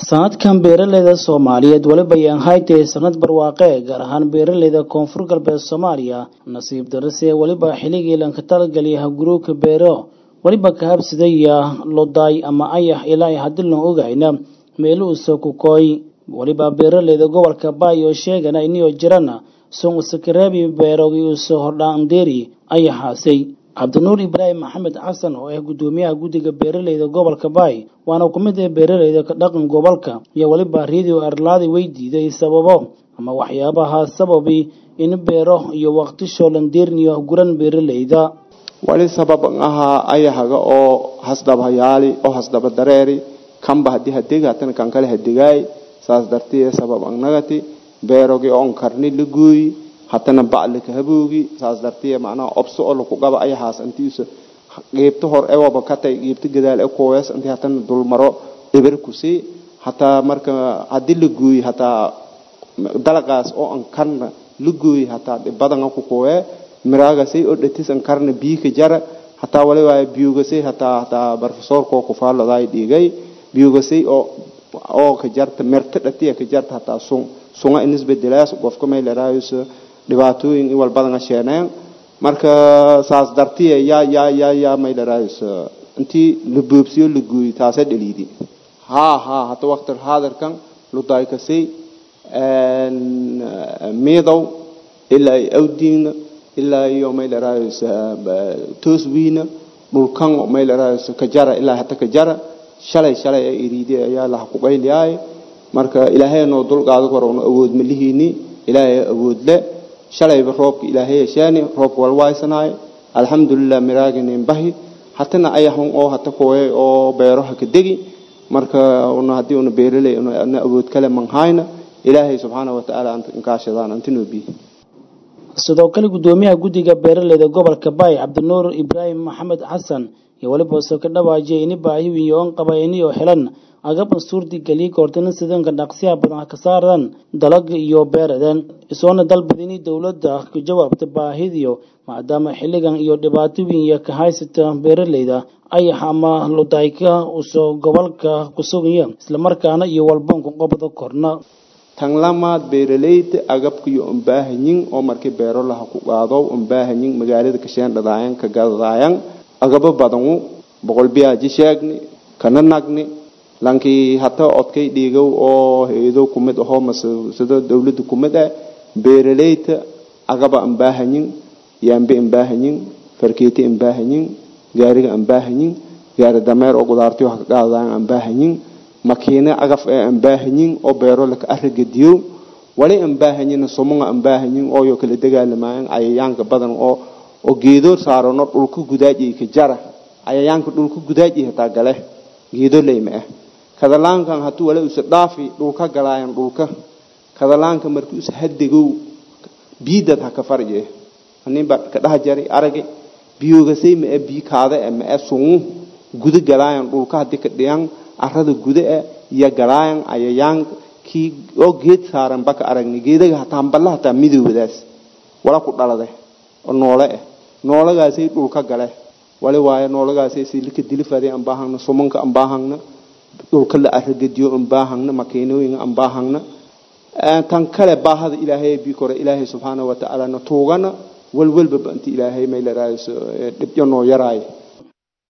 sanadkan beeraleyda soomaaliyeed weliba ayaan haytay sanad barwaaqe gaar ahaan beeraleyda koonfur galbeed soomaaliya nasiib darase weliba xilligii lanka talageliya guruubka beero weliba ka habsidaya lodaay ama ayax ilaa haddii lan ogayna meeluhuusa ku kooy weliba beeraleyda gobolka baay oo sheegana inio jirana sun usakareebi beerogii uso hordhaandeeri ayaxaasay cabdinuur ibraahim maxamed xasan oo ah gudoomiyaha guddiga beeraleyda gobolka baay waana ku mid ah beeraleyda ka dhaqan gobolka iyo weliba radio arlaadi weydiiday sababo ama waxyaabaha sababi in beero iyo waqti shoolandeerniyo guran beeraleyda wali sababan ahaa ayahaga oo hasdhabayaali oo hasdhaba dareeri kanba hadii hadeg hatana kan kale hadegaay saas dartee sabab annagati beerogi oon karni laguuyi hatana baclika haboogi saas dartee macnaha obso oo laku qaba ayahaas intiisa qeybta hor ewaba katay qeybta gadaal e kuwees intii hatana dulmaro eber kusii hataa marka hadii la gooyi hataa dalaqaas oo an karna la gooyi hataa dhibadanga ku kuwee miraagasay oo dhatis an karna biika jara hataa wali waaye biyugasay hataa hataa barfasoorkoo kufaalodaay dhigay biyugasay oo oo ka jarta merta dhatiya ka jarta hataa sun sunga inisbedelaas qofka may leraayoso dhibaatooyin in walbadanga sheeneen marka saas dartiya yaa yaa yaa yaa may leraayoso intii la boobsiyo la gooyi taasay dhaliidi haa haa hata waqti haadarkan ludaay kasay miidow ilaa ay awdiina ilaa iyo may leraayoso tooswiina dhulkan may leraayoso kajara ilaa hata kajara shalay shalay ay iriidi ayaa laha ku qayliyaay marka ilaahay noo dulqaado karo no awood malihiini ilaahay awood le shalayba roobka ilaahay yeeshaani roobka walwaysanaay alxamdulilah miraaginin bahi hatana ayahun oo hata kuway oo beeroha ka degi marka una haddii una beeraley una awood kale manhayna ilaahay subxaana watacaala inkaashadaan antinoo bihi sidoo kale gudoomiyaha guddiga beeraleyda gobolka baay cabdinuur ibraahim maxamed xasan iyo weliba soo ka dhawaajiyay ini baahi wiyo on qaba inio helan agaban suurdi geliy koortana sidanka dhaqsiyaha badan ka saaran dalaga iyo beeradan isoona dalbadini dowladda ka jawaabta baahidiyo maadaama xilligan iyo dhibaato winya ka haysata beeraleyda ayax ama ludayka usoo gobolka ku sugaya islamarkaana iyo walbanku qobda korna tan lamaad beeraleyda agabkiyo umbaahanyin oo markii beero laha ku qaado umbaahanyin magaalada kasheen dhadaayan ka gadadaayan agabo badanu boqol biyaaji sheegni kana nagni lankii hata odkay dhiigow oo hay-ado kumid ahoo mase sida dowladda kumid ah beeraleyta agaba ambaahanyin yaambe ambaahanyin farkeeti ambaahanyin gaariga ambaahanyin gaari dameer oo gudaartiyo ha ka qaadadaayan ambaahanyin makiine agaf ee ambaahanyin oo beero laka aragadiyo wali ambaahanyin sumunga ambaahanyin ooyo kala dagaalamayan cayayaanka badan oo oo geedo saarano dhulka gudaaji ka jara cayayaanka dhulka gudaaji hataa gale geedo leyma ah kadalaankan hadduu wala usa dhaafi dhulka galaayan dhulka kadalaanka markii usa hadegow biidad ha ka farje ninba ka dhaha jari arage biyogasay ma bii kaada ma sungu guda galaayan dhulka haddii ka dhiyan arada guda ah iyo galaayan cayayaanka kii oo geed saaran baka aragni geedaga hataa balla hataa midowdaas wala ku dhalade oo noole ah noolagaasay dhulka gale wali waaye noolagaasay silika dilifade aan baahangna sumanka aan baahangna dhulka la aragadiyo aan baahangna makiinooyin aan baahangna tan kale baahada ilaahay bi kore ilaahay subxaanahu wa tacaala na tuugana walwalba inta ilaahay may la raayso dhibyo noo yaraay